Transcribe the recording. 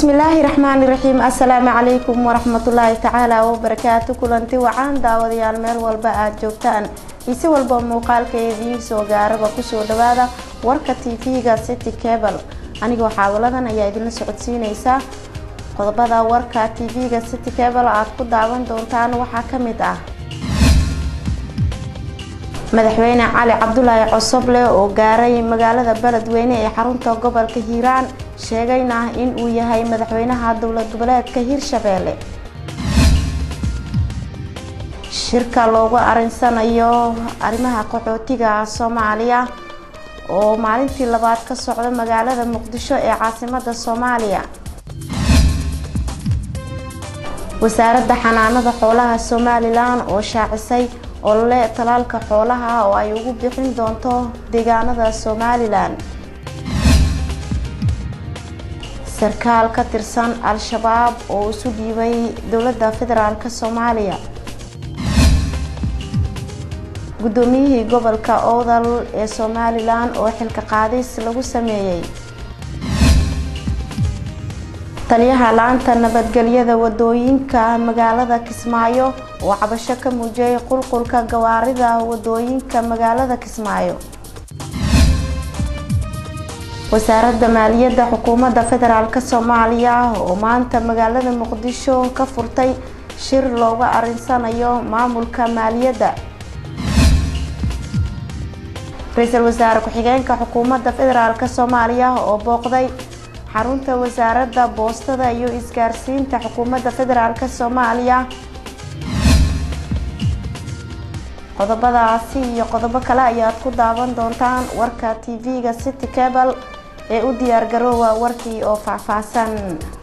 bismillaahi raxmaani raxiim assalaamu calaykum waraxmatullaahi tacaala wabarakaatu kulanti wacaan daawadayaal meel walba aada joogtaan isi walba muuqaalka idiin soo gaaraba kusoo dhawaada warka tv-ga city cable anigoo xaawaladan ayaa idinla socodsiineysaa qodobada warka tv-ga city cable aada ku daawan doontaan waxaa ka mid ah madaxweyne cali cabdulaahi cosoble oo gaaray magaalada beledweyne ee xarunta gobolka hiiraan sheegayna in uu yahay madaxweynaha dowlad goboleedka hirshabeelle shirka loogu arinsanayo arrimaha qaxootiga soomaaliya oo maalintii labaad ka socda magaalada muqdisho ee caasimada soomaaliya wasaaradda xanaanada xoolaha somalilan oo shaacisay olole talaalka xoolaha oo ay ugu bixin doonto deegaanada somalilan sarkaal ka tirsan al-shabaab oo isu dhiibay dowladda federaalk soomaaliya guddoomiyihii gobolka oodal ee somalilan oo xilka qaadis lagu sameeyey taliyaha laanta nabadgelyada wadooyinka magaalada kismaayo oo cabasho ka muujiyay qulqulka gawaarida wadooyinka magaalada kismaayo wasaaradda maaliyadda xukuumadda federaalk soomaaliya oo maanta magaalada muqdisho ka furtay shir looga arinsanayo maamulka maaliyadda ra-iisul wasaare ku-xigeenka xukuumadda federaalk soomaaliya oo booqday xarunta wasaaradda boostada iyo isgaarsiinta xukuumadda federaalk soomaaliya qodobadaasi iyo qodobo kale ayaad ku daawan doontaan warka tv-ga city cable ee u diyaar garoowa warkii oo faahfaahsan